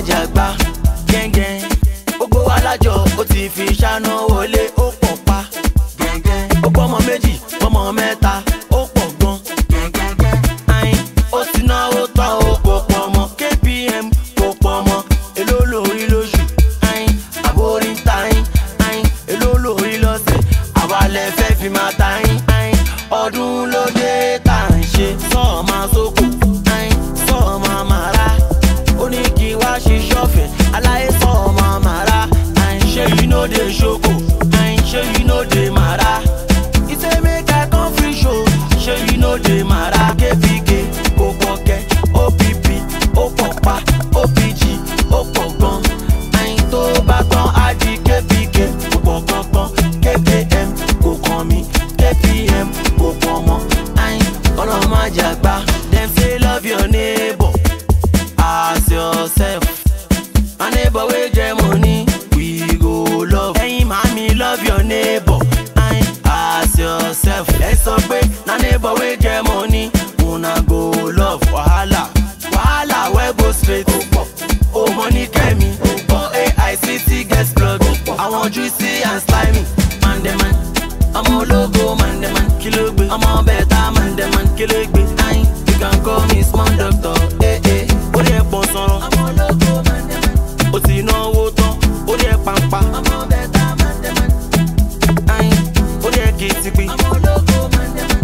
jà gbá gẹ́ngẹ́n gbogbo alájọ ó ti fi ṣáná wọlé ó pọ̀ pa gẹ́ngẹ́n ó pọ́mọ méjì pọ́mọ mẹ́ta ó pọ̀ gan gẹ́ngẹ́n ayin ó ti náwó tán ó kò pọ̀ mọ́ kpm kò pọ̀ mọ́ èló lórí lóṣù ayin àbórí ń ta yín ayin èló lórí lọ́sẹ̀ àwa lẹ fẹ́ fi máa ta yín ayin ọdún ló dé tá à ń ṣe sọ́ọ̀ máa sóko ayin sọ́ọ̀ máa máa rà ó ní kí wá ṣiṣẹ́ ọ̀fẹ́ aláyé sọ́ọ̀ máa máa rà ayin ṣé you no dey ṣoko ayin ṣé you no dey mara he say make i come free show ṣé you no dey mara kpk kò pọ̀ kẹ́ opp ó pọ̀ pa opg ó pọ̀ gan ayin tó bá tán á di kpk kò pọ̀ gangan kpm kò kàn mí kpm kò pọ̀ mọ́ ayin ọlọ́mọ àjàgbá dem say love your neighbor as yourself. My neighbor wey get money, we go love. Ẹyin màmí love your neighbor, ayin as yourself. Ẹ sọ pé na neighbor wey get money, una go love. Wàhálà wàhálà wey go straight. O money kẹ́mi, o AICT get plug. Àwọn juicy and slimy, mandeman. Ọmọ ológo mandeman, kí ló gbé? Ọmọ bẹ̀ẹ̀ta mandeman, kí ló gbé? Ayin, you can call me small doctor. Eh, eh. Ó lè pọ̀ sọ̀rọ̀. Ọmọ ológo mandeman ó ti náwó tán ó rí ẹ pampa. ọmọ bẹẹ tá a máa ń dẹ́mọ̀. ayin ó rí ẹ kì í ti pin. ọmọ ológo máa ń dẹ́mọ̀.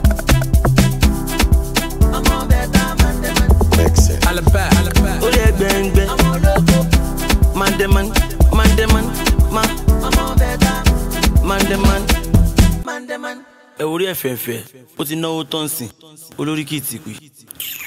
ọmọ bẹẹ tá a máa ń dẹ́mọ̀. Makes sense. Alaba, alaba. ó rí ẹ gbẹ̀ngbẹ̀. ọmọ ológo máa ń dẹ́mọ̀ máa ń dẹ́mọ̀ má. ọmọ bẹẹ tá máa ń dẹ́mọ̀ máa ń dẹ́mọ̀. ẹ wo rí ẹ fẹ̀fẹ̀ ó ti náwó tán sìn olórí kì í ti pin.